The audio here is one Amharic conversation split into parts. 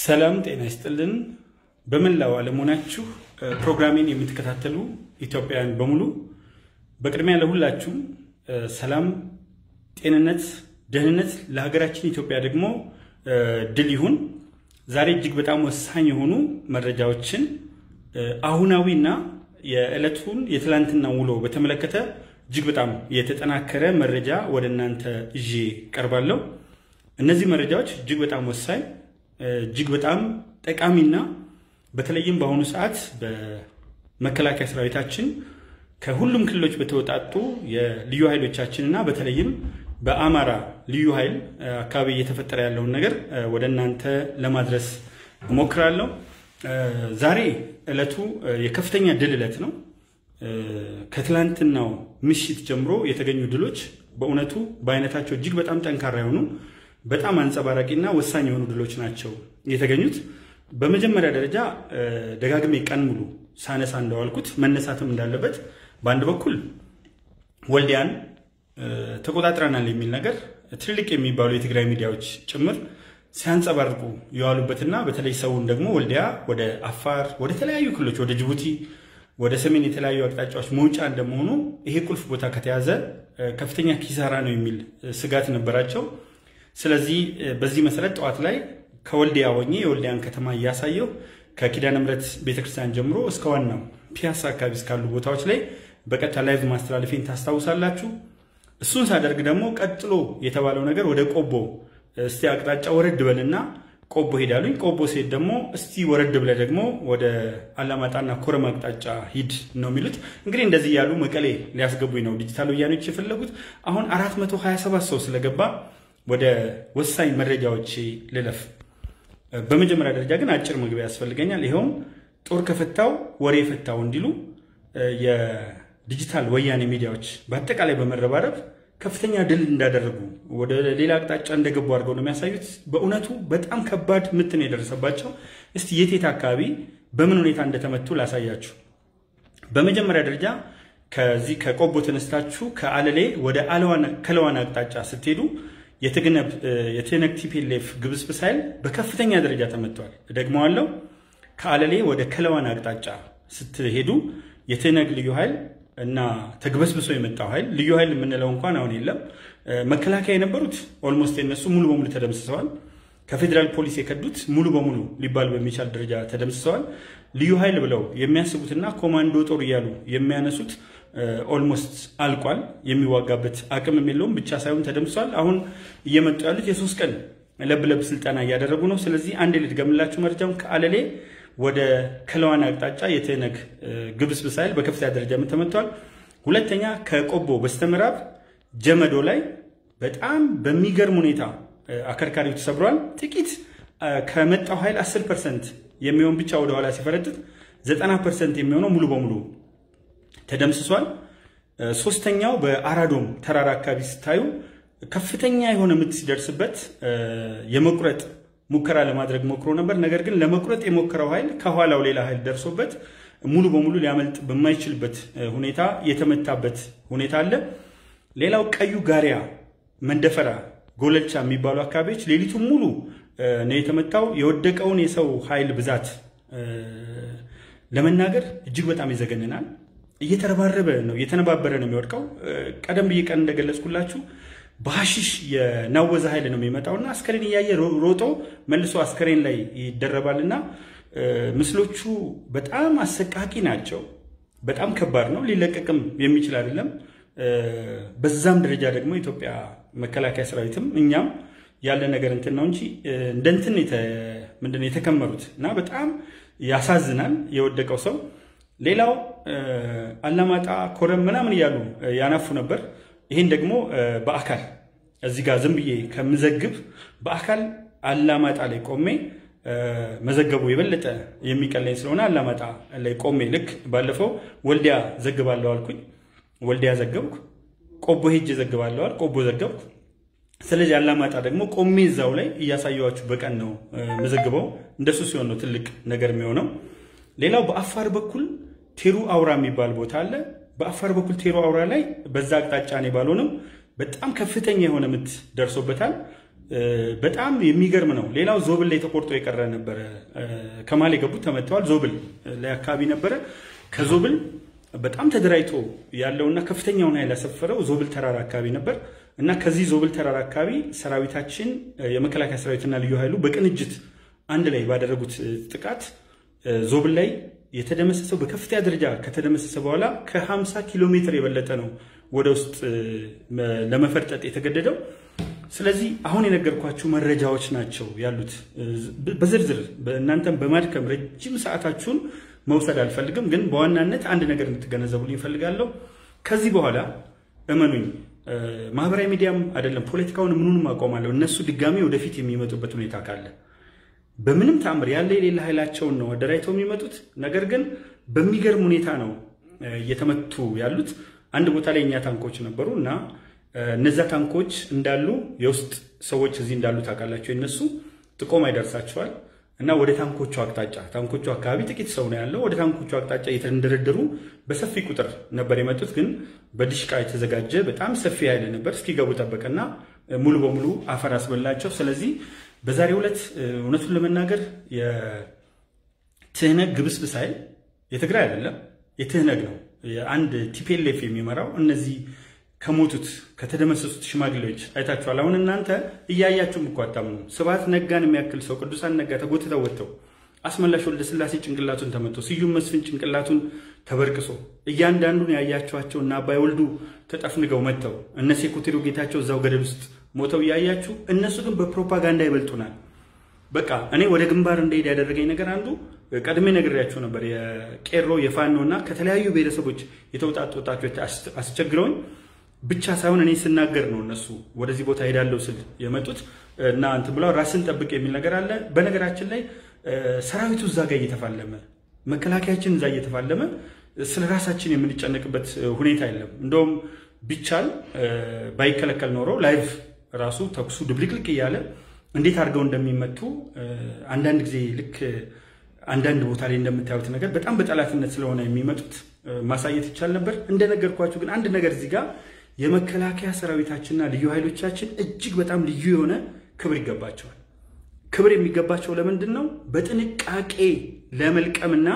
ሰላም ጤና ይስጥልን። በመላው ዓለም ሆናችሁ ፕሮግራሜን የምትከታተሉ ኢትዮጵያውያን በሙሉ በቅድሚያ ለሁላችሁም ሰላም፣ ጤንነት፣ ደህንነት ለሀገራችን ኢትዮጵያ ደግሞ ድል ይሁን። ዛሬ እጅግ በጣም ወሳኝ የሆኑ መረጃዎችን አሁናዊና የዕለቱን የትላንትና ውሎ በተመለከተ እጅግ በጣም የተጠናከረ መረጃ ወደ እናንተ ይዤ ቀርባለሁ። እነዚህ መረጃዎች እጅግ በጣም ወሳኝ እጅግ በጣም ጠቃሚና በተለይም በአሁኑ ሰዓት በመከላከያ ሰራዊታችን ከሁሉም ክልሎች በተወጣጡ የልዩ ኃይሎቻችን እና በተለይም በአማራ ልዩ ኃይል አካባቢ እየተፈጠረ ያለውን ነገር ወደ እናንተ ለማድረስ እሞክራለሁ። ዛሬ ዕለቱ የከፍተኛ ድል ዕለት ነው። ከትላንትናው ምሽት ጀምሮ የተገኙ ድሎች በእውነቱ በአይነታቸው እጅግ በጣም ጠንካራ የሆኑ በጣም አንጸባራቂና ወሳኝ የሆኑ ድሎች ናቸው የተገኙት። በመጀመሪያ ደረጃ ደጋግሜ ቀን ሙሉ ሳነሳ እንደዋልኩት መነሳትም እንዳለበት በአንድ በኩል ወልዲያን ተቆጣጥረናል የሚል ነገር ትልልቅ የሚባሉ የትግራይ ሚዲያዎች ጭምር ሲያንጸባርቁ የዋሉበትና በተለይ ሰውን ደግሞ ወልዲያ ወደ አፋር፣ ወደ ተለያዩ ክልሎች፣ ወደ ጅቡቲ፣ ወደ ሰሜን የተለያዩ አቅጣጫዎች መውጫ እንደመሆኑ ይሄ ቁልፍ ቦታ ከተያዘ ከፍተኛ ኪሳራ ነው የሚል ስጋት ነበራቸው። ስለዚህ በዚህ መሰረት ጠዋት ላይ ከወልዲያ ሆኜ የወልዲያን ከተማ እያሳየው ከኪዳነ ምሕረት ቤተክርስቲያን ጀምሮ እስከ ዋናው ፒያሳ አካባቢ እስካሉ ቦታዎች ላይ በቀጥታ ላይቭ ማስተላለፌን ታስታውሳላችሁ። እሱን ሳደርግ ደግሞ ቀጥሎ የተባለው ነገር ወደ ቆቦ እስቲ አቅጣጫ ወረድ በልና ቆቦ ሄዳሉኝ። ቆቦ ሲሄድ ደግሞ እስቲ ወረድ ብለ ደግሞ ወደ አላማጣና ኮረም አቅጣጫ ሂድ ነው የሚሉት። እንግዲህ እንደዚህ ያሉ መቀሌ ሊያስገቡኝ ነው ዲጂታል ወያኔዎች የፈለጉት። አሁን 427 ሰው ስለገባ ወደ ወሳኝ መረጃዎች ልለፍ። በመጀመሪያ ደረጃ ግን አጭር መግቢያ ያስፈልገኛል። ይኸውም ጦር ከፈታው ወሬ ፈታው እንዲሉ የዲጂታል ወያኔ ሚዲያዎች በአጠቃላይ በመረባረብ ከፍተኛ ድል እንዳደረጉ ወደ ሌላ አቅጣጫ እንደገቡ አድርገው ነው የሚያሳዩት። በእውነቱ በጣም ከባድ ምት ነው የደረሰባቸው። እስቲ የቴት አካባቢ በምን ሁኔታ እንደተመቱ ላሳያችሁ። በመጀመሪያ ደረጃ ከዚህ ከቆቦ ተነስታችሁ ከአለሌ ወደ ከለዋን አቅጣጫ ስትሄዱ የትነግ ቲፒኤልኤፍ ግብስብስ ኃይል በከፍተኛ ደረጃ ተመቷል። ደግመዋለሁ። ከአለሌ ወደ ከለዋን አቅጣጫ ስትሄዱ የትነግ ልዩ ኃይል እና ተግበስብሶ የመጣው ኃይል ልዩ ኃይል የምንለው እንኳን አሁን የለም። መከላከያ የነበሩት ኦልሞስት የነሱ ሙሉ በሙሉ ተደምስሰዋል። ከፌዴራል ፖሊስ የከዱት ሙሉ በሙሉ ሊባል በሚቻል ደረጃ ተደምስሰዋል። ልዩ ኃይል ብለው የሚያስቡትና ኮማንዶ ጦር እያሉ የሚያነሱት ኦልሞስት አልቋል። የሚዋጋበት አቅምም የለውም ብቻ ሳይሆን ተደምሷል። አሁን እየመጡ ያሉት የሶስት ቀን ለብለብ ስልጠና እያደረጉ ነው። ስለዚህ አንድ ልድገምላችሁ መረጃውን ከአለሌ ወደ ከለዋን አቅጣጫ የትነግ ግብስብስ ኃይል በከፍተኛ ደረጃ ተመቷል። ሁለተኛ ከቆቦ በስተምዕራብ ጀመዶ ላይ በጣም በሚገርም ሁኔታ አከርካሪው ተሰብሯል። ጥቂት ከመጣው ኃይል 10 ፐርሰንት የሚሆን ብቻ ወደኋላ ሲፈረጥጥ 90 ፐርሰንት የሚሆነው ሙሉ በሙሉ ተደምስሷል። ሶስተኛው በአራዶም ተራራ አካባቢ ስታዩ ከፍተኛ የሆነ ምት ሲደርስበት የመቁረጥ ሙከራ ለማድረግ ሞክሮ ነበር። ነገር ግን ለመቁረጥ የሞከረው ኃይል ከኋላው ሌላ ኃይል ደርሶበት ሙሉ በሙሉ ሊያመልጥ በማይችልበት ሁኔታ የተመታበት ሁኔታ አለ። ሌላው ቀዩ ጋሪያ፣ መንደፈራ፣ ጎለልቻ የሚባሉ አካባቢዎች ሌሊቱን ሙሉ ነው የተመታው። የወደቀውን የሰው ኃይል ብዛት ለመናገር እጅግ በጣም ይዘገንናል። እየተረባረበ ነው እየተነባበረ ነው የሚወድቀው። ቀደም ብዬ ቀን እንደገለጽኩላችሁ በሐሺሽ የናወዘ ኃይል ነው የሚመጣውና አስከሬን እያየ ሮጦ መልሶ አስከሬን ላይ ይደረባልና ምስሎቹ በጣም አሰቃቂ ናቸው። በጣም ከባድ ነው። ሊለቀቅም የሚችል አይደለም። በዛም ደረጃ ደግሞ ኢትዮጵያ መከላከያ ሰራዊትም እኛም ያለ ነገር እንትን ነው እንጂ እንደ እንትን ምንድን ነው የተከመሩት እና በጣም ያሳዝናል የወደቀው ሰው። ሌላው አላማጣ፣ ኮረም ምናምን እያሉ ያናፉ ነበር። ይህን ደግሞ በአካል እዚህ ጋር ዝም ብዬ ከምዘግብ በአካል አላማጣ ላይ ቆሜ መዘገቡ የበለጠ የሚቀለኝ ስለሆነ አላማጣ ላይ ቆሜ ልክ ባለፈው ወልዲያ ዘግባለሁ አልኩኝ፣ ወልዲያ ዘገብኩ። ቆቦ ሄጅ ዘግባለሁ አልኩ፣ ቆቦ ዘገብኩ። ስለዚህ አላማጣ ደግሞ ቆሜ እዛው ላይ እያሳየኋችሁ በቀን ነው መዘግበው። እንደሱ ሲሆን ነው ትልቅ ነገር የሚሆነው። ሌላው በአፋር በኩል ቴሩ አውራ የሚባል ቦታ አለ። በአፋር በኩል ቴሮ አውራ ላይ በዛ አቅጣጫ እኔ ባልሆንም በጣም ከፍተኛ የሆነ ምት ደርሶበታል። በጣም የሚገርም ነው። ሌላው ዞብል ላይ ተቆርጦ የቀረ ነበረ። ከማል የገቡት ተመተዋል። ዞብል ላይ አካባቢ ነበረ። ከዞብል በጣም ተደራጅቶ ያለውና ከፍተኛውን ኃይል ያሰፈረው ዞብል ተራራ አካባቢ ነበር እና ከዚህ ዞብል ተራራ አካባቢ ሰራዊታችን የመከላከያ ሰራዊትና ልዩ ኃይሉ በቅንጅት አንድ ላይ ባደረጉት ጥቃት ዞብል ላይ የተደመሰሰው በከፍተኛ ደረጃ ከተደመሰሰ በኋላ ከ50 ኪሎ ሜትር የበለጠ ነው ወደ ውስጥ ለመፈርጠጥ የተገደደው። ስለዚህ አሁን የነገርኳችሁ መረጃዎች ናቸው ያሉት። በዝርዝር እናንተም በማድከም ረጅም ሰዓታችሁን መውሰድ አልፈልግም፣ ግን በዋናነት አንድ ነገር እንድትገነዘቡልኝ እፈልጋለሁ። ከዚህ በኋላ እመኑኝ፣ ማህበራዊ ሚዲያም አይደለም ፖለቲካውን ምኑንም አቆማለሁ። እነሱ ድጋሚ ወደፊት የሚመጡበት ሁኔታ ካለ በምንም ተአምር ያለ የሌለ ኃይላቸውን ነው አደራጅተው የሚመጡት። ነገር ግን በሚገርም ሁኔታ ነው እየተመቱ ያሉት። አንድ ቦታ ላይ እኛ ታንኮች ነበሩ እና እነዛ ታንኮች እንዳሉ የውስጥ ሰዎች እዚህ እንዳሉ ታውቃላቸው። የነሱ ጥቆማ ይደርሳቸዋል እና ወደ ታንኮቹ አቅጣጫ ታንኮቹ አካባቢ ጥቂት ሰው ነው ያለው። ወደ ታንኮቹ አቅጣጫ እየተንደረደሩ በሰፊ ቁጥር ነበር የመጡት። ግን በድሽቃ የተዘጋጀ በጣም ሰፊ ኃይል ነበር። እስኪገቡ ጠበቀና ሙሉ በሙሉ አፈር አስበላቸው። ስለዚህ በዛሬው ዕለት እውነቱን ለመናገር የትህነግ ግብስብስ ኃይል የትግራይ አይደለም የትህነግ ነው። አንድ ቲፔሌፍ የሚመራው እነዚህ ከሞቱት ከተደመሰሱት ሽማግሌዎች አይታችኋል። አሁን እናንተ እያያችሁም እኮ አታምኑ። ስብሐት ነጋን የሚያክል ሰው ቅዱሳን ነጋ ተጎትተው ወጥተው አስመላሽ ወልደ ስላሴ ጭንቅላቱን ተመቶ ስዩም መስፍን ጭንቅላቱን ተበርቅሶ እያንዳንዱን ያያችኋቸው እና አባይ ወልዱ ተጠፍንገው መጥተው እነ ሴኩቴሪው ጌታቸው እዛው ገደል ውስጥ ሞተው እያያችሁ፣ እነሱ ግን በፕሮፓጋንዳ ይበልጡናል። በቃ እኔ ወደ ግንባር እንደሄድ ያደረገኝ ነገር አንዱ ቀድሜ ነግሬያቸው ነበር። የቄሮ የፋኖ እና ከተለያዩ ብሔረሰቦች የተውጣጡ ወጣቶች አስቸግረውኝ ብቻ ሳይሆን እኔ ስናገር ነው እነሱ ወደዚህ ቦታ ሄዳለሁ ስል የመጡት እና እንትን ብለው ራስን ጠብቅ የሚል ነገር አለ። በነገራችን ላይ ሰራዊቱ እዛ ጋር እየተፋለመ መከላከያችን እዛ እየተፋለመ ስለ ራሳችን የምንጨነቅበት ሁኔታ የለም። እንደውም ቢቻል ባይከለከል ኖሮ ላይቭ ራሱ ተኩሱ ድብልቅልቅ እያለ እንዴት አድርገው እንደሚመቱ አንዳንድ ጊዜ ልክ አንዳንድ ቦታ ላይ እንደምታዩት ነገር በጣም በጠላትነት ስለሆነ የሚመጡት ማሳየት ይቻል ነበር። እንደነገርኳችሁ ግን አንድ ነገር እዚህ ጋር የመከላከያ ሰራዊታችንና ልዩ ኃይሎቻችን እጅግ በጣም ልዩ የሆነ ክብር ይገባቸዋል። ክብር የሚገባቸው ለምንድን ነው? በጥንቃቄ ለመልቀምና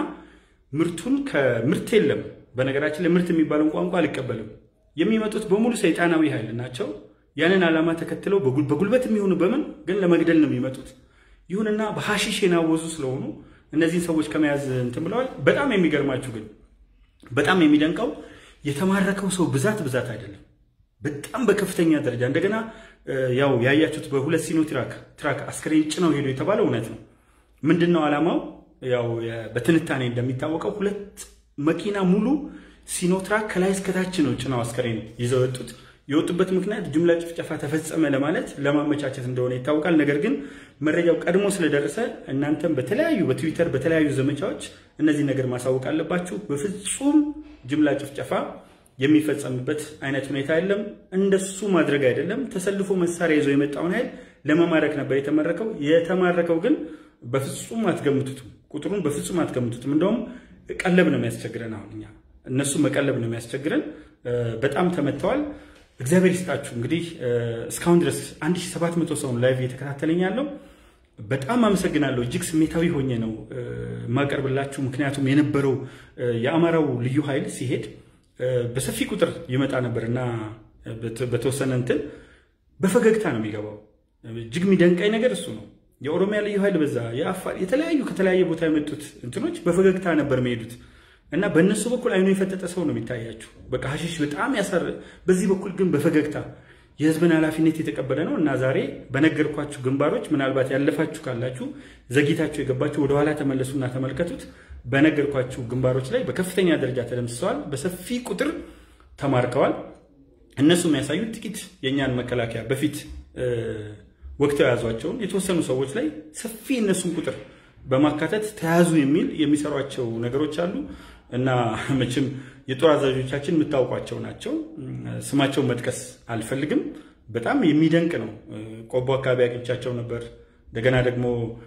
ምርቱን ከምርት የለም። በነገራችን ላይ ምርት የሚባለውን ቋንቋ አልቀበልም። የሚመጡት በሙሉ ሰይጣናዊ ኃይል ናቸው። ያንን ዓላማ ተከትለው በጉልበት የሚሆኑ በምን ግን ለመግደል ነው የሚመጡት። ይሁንና በሐሺሽ የናወዙ ስለሆኑ እነዚህን ሰዎች ከመያዝ እንትን ብለዋል። በጣም የሚገርማችሁ ግን በጣም የሚደንቀው የተማረከው ሰው ብዛት ብዛት አይደለም፣ በጣም በከፍተኛ ደረጃ እንደገና ያው ያያችሁት በሁለት ሲኖ ትራክ ትራክ አስከሬን ጭነው ሄዱ የተባለው እውነት ነው። ምንድን ነው ዓላማው? ያው በትንታኔ እንደሚታወቀው ሁለት መኪና ሙሉ ሲኖ ትራክ ከላይ እስከታች ነው ጭነው አስከሬን ይዘው የወጡት። የወጡበት ምክንያት ጅምላ ጭፍጨፋ ተፈጸመ ለማለት ለማመቻቸት እንደሆነ ይታወቃል። ነገር ግን መረጃው ቀድሞ ስለደረሰ እናንተም በተለያዩ በትዊተር በተለያዩ ዘመቻዎች እነዚህ ነገር ማሳወቅ አለባችሁ። በፍጹም ጅምላ ጭፍጨፋ የሚፈጸምበት አይነት ሁኔታ የለም። እንደሱ ማድረግ አይደለም። ተሰልፎ መሳሪያ ይዞ የመጣውን ኃይል ለመማረክ ነበር የተመረከው። የተማረከው ግን በፍጹም አትገምቱትም፣ ቁጥሩን በፍጹም አትገምቱትም። እንደውም ቀለብ ነው የሚያስቸግረን። አሁን እኛ እነሱ መቀለብ ነው የሚያስቸግረን። በጣም ተመተዋል። እግዚአብሔር ይስጣችሁ። እንግዲህ እስካሁን ድረስ 1700 ሰውን ላይቭ እየተከታተለኝ ያለው በጣም አመሰግናለሁ። እጅግ ስሜታዊ ሆኜ ነው የማቀርብላችሁ። ምክንያቱም የነበረው የአማራው ልዩ ኃይል ሲሄድ በሰፊ ቁጥር ይመጣ ነበር እና በተወሰነ እንትን በፈገግታ ነው የሚገባው። እጅግ የሚደንቀኝ ነገር እሱ ነው። የኦሮሚያ ልዩ ኃይል በዛ፣ የአፋር የተለያዩ ከተለያየ ቦታ የመጡት እንትኖች በፈገግታ ነበር የሚሄዱት እና በእነሱ በኩል አይኑ የፈጠጠ ሰው ነው የሚታያችሁ። በቃ ሀሺሽ በጣም ያሳር፣ በዚህ በኩል ግን በፈገግታ የህዝብን ኃላፊነት የተቀበለ ነው እና ዛሬ በነገርኳችሁ ግንባሮች ምናልባት ያለፋችሁ ካላችሁ ዘግይታችሁ የገባችሁ ወደኋላ ተመለሱና ተመልከቱት። በነገርኳችሁ ግንባሮች ላይ በከፍተኛ ደረጃ ተደምስሰዋል፣ በሰፊ ቁጥር ተማርከዋል። እነሱ የሚያሳዩት ጥቂት የእኛን መከላከያ በፊት ወቅተው የያዟቸውን የተወሰኑ ሰዎች ላይ ሰፊ እነሱን ቁጥር በማካተት ተያዙ የሚል የሚሰሯቸው ነገሮች አሉ እና መቼም የጦር አዛዦቻችን የምታውቋቸው ናቸው። ስማቸውን መጥቀስ አልፈልግም። በጣም የሚደንቅ ነው። ቆቦ አካባቢ አግኝቻቸው ነበር። እንደገና ደግሞ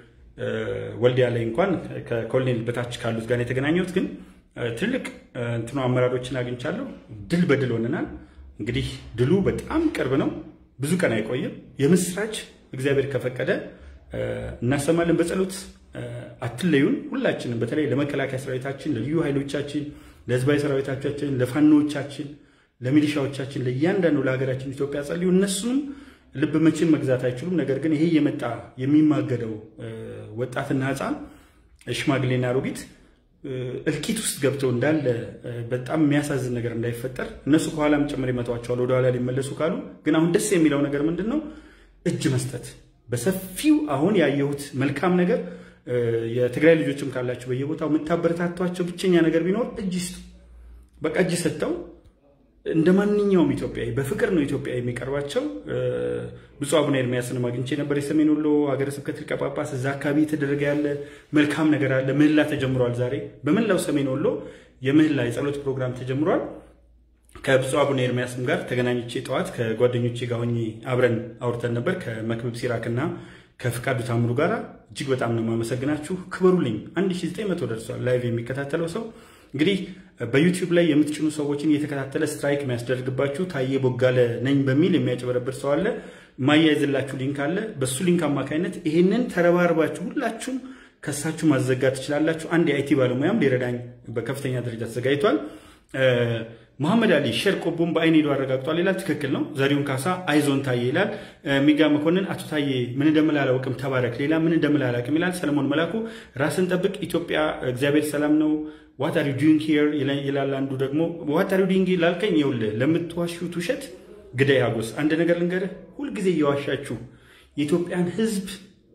ወልዲያ ላይ እንኳን ከኮሎኔል በታች ካሉት ጋር የተገናኘሁት ግን ትልቅ እንትኑ አመራሮችን አግኝቻለሁ። ድል በድል ሆነናል። እንግዲህ ድሉ በጣም ቅርብ ነው። ብዙ ቀን አይቆይም። የምስራች እግዚአብሔር ከፈቀደ እናሰማለን። በጸሎት አትለዩን። ሁላችንም በተለይ ለመከላከያ ሰራዊታችን፣ ለልዩ ኃይሎቻችን፣ ለህዝባዊ ሰራዊቶቻችን፣ ለፋኖዎቻችን፣ ለሚሊሻዎቻችን፣ ለእያንዳንዱ ለሀገራችን ኢትዮጵያ ጸልዩ። እነሱም ልብ መቼም መግዛት አይችሉም። ነገር ግን ይሄ የመጣ የሚማገደው ወጣትና ህፃን ሽማግሌና አሮጊት እልቂት ውስጥ ገብተው እንዳለ በጣም የሚያሳዝን ነገር እንዳይፈጠር እነሱ ከኋላም ጭምር ይመቷቸዋል ወደኋላ ሊመለሱ ካሉ። ግን አሁን ደስ የሚለው ነገር ምንድን ነው? እጅ መስጠት በሰፊው አሁን ያየሁት መልካም ነገር የትግራይ ልጆችም ካላችሁ በየቦታው የምታበረታቷቸው ብቸኛ ነገር ቢኖር እጅ ስጡ። በቃ እጅ ሰጥተው እንደ ማንኛውም ኢትዮጵያዊ በፍቅር ነው ኢትዮጵያ የሚቀርባቸው። ብፁዕ አቡነ ኤርሚያስንም አግኝቼ ነበር። የሰሜን ወሎ ሀገረ ስብከት ሊቀ ጳጳስ እዛ አካባቢ የተደረገ ያለ መልካም ነገር አለ። ምህላ ተጀምሯል። ዛሬ በመላው ሰሜን ወሎ የምህላ የጸሎት ፕሮግራም ተጀምሯል። ከብፁዕ አቡነ ኤርሚያስም ጋር ተገናኝቼ ጠዋት ከጓደኞቼ ጋር ሆኜ አብረን አውርተን ነበር ከመክብብ ሲራክና ከፍቃዱ ታምሩ ጋር እጅግ በጣም ነው የማመሰግናችሁ። ክበሩልኝ። 1900 ደርሷል ላይቭ የሚከታተለው ሰው እንግዲህ በዩቲዩብ ላይ የምትጭኑ ሰዎችን እየተከታተለ ስትራይክ የሚያስደርግባችሁ ታዬ ቦጋለ ነኝ በሚል የሚያጭበረብር ሰው አለ። ማያይዝላችሁ ሊንክ አለ። በሱ ሊንክ አማካኝነት ይሄንን ተረባርባችሁ ሁላችሁም ከሳችሁ ማዘጋት ትችላላችሁ። አንድ የአይቲ ባለሙያም ሊረዳኝ በከፍተኛ ደረጃ ተዘጋጅቷል። መሐመድ አሊ ሸር ቆቦን በአይን ሄዶ አረጋግጧል ይላል። ትክክል ነው። ዘሪሁን ካሳ አይዞን ታዬ ይላል። ሚጋ መኮንን አቶ ታዬ ምን እንደምል አላውቅም፣ ተባረክ። ሌላ ምን እንደምል አላውቅም ይላል። ሰለሞን መላኩ ራስን ጠብቅ፣ ኢትዮጵያ እግዚአብሔር ሰላም ነው። ዋት አር ዩ ዱይንግ ሂር ይላል። አንዱ ደግሞ ዋት አር ዩ ዱይንግ ላልከኝ፣ ይኸውልህ ለምትዋሹት ውሸት ግዳይ ሀጎስ አንድ ነገር ልንገርህ፣ ሁልጊዜ እየዋሻችሁ የኢትዮጵያን ሕዝብ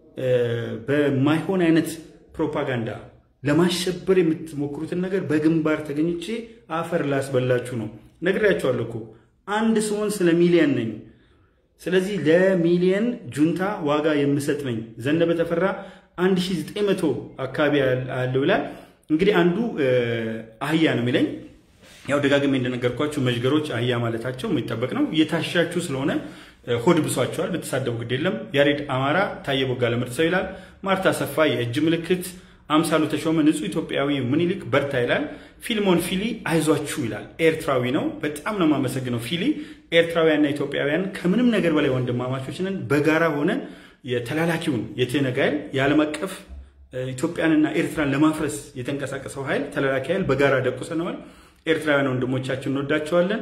በማይሆን አይነት ፕሮፓጋንዳ ለማሸበር የምትሞክሩትን ነገር በግንባር ተገኝቼ አፈር ላስበላችሁ ነው። ነግሬያቸዋለሁ እኮ አንድ ስሆን ስለ ሚሊየን ነኝ። ስለዚህ ለሚሊየን ጁንታ ዋጋ የምሰጥ ነኝ። ዘነበ ተፈራ 1900 አካባቢ አለው ይላል። እንግዲህ አንዱ አህያ ነው የሚለኝ። ያው ደጋግሜ እንደነገርኳችሁ መዥገሮች አህያ ማለታቸው የሚጠበቅ ነው። እየታሻችሁ ስለሆነ ሆድ ብሷቸዋል። ብትሳደቡ ግድ የለም። ያሬድ አማራ ታዬ ቦጋለ ምርጥ ሰው ይላል። ማርታ ሰፋ የእጅ ምልክት አምሳሉ ተሾመ ንጹህ ኢትዮጵያዊ ምኒልክ በርታ ይላል። ፊልሞን ፊሊ አይዟችሁ ይላል። ኤርትራዊ ነው። በጣም ነው የማመሰግነው ፊሊ። ኤርትራውያንና ኢትዮጵያውያን ከምንም ነገር በላይ ወንድማማቾች ነን። በጋራ ሆነን የተላላኪውን የትህነግ ኃይል የዓለም አቀፍ ኢትዮጵያንና ኤርትራን ለማፍረስ የተንቀሳቀሰው ኃይል ተላላኪ ኃይል በጋራ ደቁሰነዋል። ኤርትራውያን ወንድሞቻችን እንወዳቸዋለን።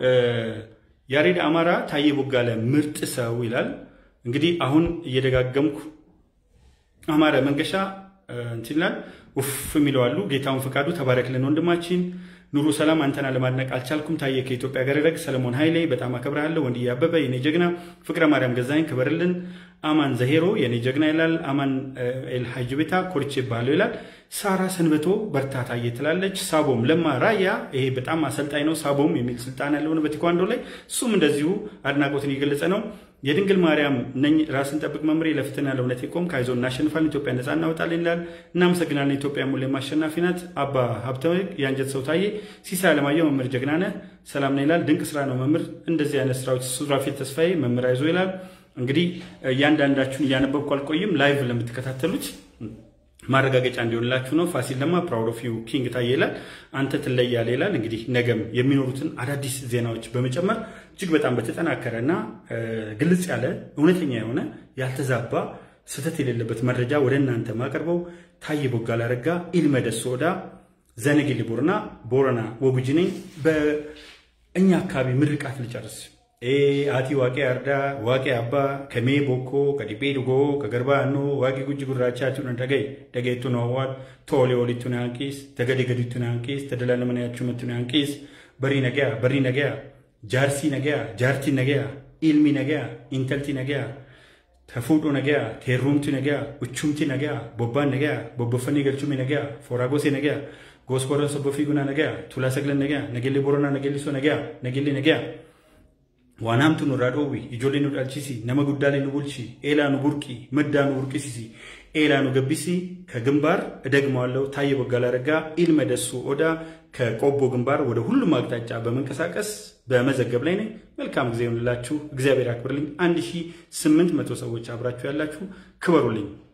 ያሬድ አማራ ታዬ ቦጋለ ምርጥ ሰው ይላል። እንግዲህ አሁን እየደጋገምኩ አማረ መንገሻ እንትን ይላል ውፍ የሚለው አሉ። ጌታውን ፈቃዱ ተባረክልን ወንድማችን። ኑሩ ሰላም አንተና ለማድነቅ አልቻልኩም። ታዬ ከኢትዮጵያ ጋር ረግ ሰለሞን ኃይሌ በጣም አከብርሃለሁ። ወንድዬ አበበ የኔ ጀግና፣ ፍቅረ ማርያም ገዛኝ ክበርልን። አማን ዘሄሮ የኔ ጀግና ይላል። አማን ኤልሃጅ ቤታ ኮርቼ ባለው ይላል። ሳራ ሰንበቶ በርታ ታዬ ትላለች። ሳቦም ለማ ራያ ይሄ በጣም አሰልጣኝ ነው። ሳቦም የሚል ስልጣን ያለው ነው በቴኳንዶ ላይ እሱም እንደዚሁ አድናቆትን እየገለጸ ነው። የድንግል ማርያም ነኝ ራስን ጠብቅ መምሬ ለፍትህና ለእውነት የቆም ከይዞ እናሸንፋለን ኢትዮጵያ ነጻ እናወጣለን ይላል። እናመሰግናለን። ኢትዮጵያ ሙሌም አሸናፊ ናት። አባ ሀብተ የአንጀት ሰው ታዬ ሲሳይ አለማየሁ መምህር ጀግና ነህ ሰላም ነው ይላል። ድንቅ ስራ ነው መምህር። እንደዚህ አይነት ስራዎች ሱራፌል ተስፋዬ መምህር አይዞ ይላል። እንግዲህ እያንዳንዳችሁን እያነበብኩ አልቆይም። ላይቭ ለምትከታተሉት ማረጋገጫ እንዲሆንላችሁ ነው። ፋሲል ለማ ፕራውድ ኦፍ ዩ ኪንግ ታዬ ይላል። አንተ ትለያለህ ይላል። እንግዲህ ነገም የሚኖሩትን አዳዲስ ዜናዎች በመጨመር እጅግ በጣም በተጠናከረ እና ግልጽ ያለ እውነተኛ የሆነ ያልተዛባ ስህተት የሌለበት መረጃ ወደ እናንተ ማቀርበው ታዬ ቦጋለ አረጋ ኢልመደስ ሶዳ ዘነጌሌ ቦረና ቦረና ወጉጂ ነኝ። በእኛ አካባቢ ምርቃት ልጨርስ አቲ ዋቄ አርዳ ዋቄ አባ ከሜ ቦኮ ከዲቤ ድጎ ከገርባ ኖ ዋቂ ጉጅ ጉራቻ ቱን ደገይ ደገይቱ ነዋል ቶሌ ኦሊቱን አንቂስ ተገዲ ገዲቱን አንቂስ ተደላለ መናያችሁ መቱን አንቂስ በሪ ነገያ በሪ ነገያ ጃርሲ ነገያ ጃርቲ ነገያ ኢልሚ ነገያ ኢንተልቲ ነገያ ተፉዶ ነገያ ቴሩምቲ ነገያ ኡቹምቲ ነገያ ቦባን ነገያ ቦቦፈኒ ገልቹሚ ነገያ ፎራጎሴ ነገያ ጎስኮረን ሰቦፊ ጉና ነገያ ቱላ ሰግለን ነገያ ነጌሌ ቦረና ነጌሊሶ ነገያ ነጌሌ ነገያ waan hamtu nurraa dhoowwi ijoollee nu dhalchisi nama guddaalee nu bulchi eelaa nu burqi maddaa nu burqisisi eelaa nu gabbisi ከግንባር እደግመዋለሁ ታዬ ቦጋለ አረጋ ኢልመ ደሱ ኦዳ ከቆቦ ግንባር ወደ ሁሉም አቅጣጫ በመንቀሳቀስ በመዘገብ ላይ ነኝ። መልካም ጊዜ ይሁንላችሁ። እግዚአብሔር አክብርልኝ። 1800 ሰዎች አብራችሁ ያላችሁ ክበሩልኝ።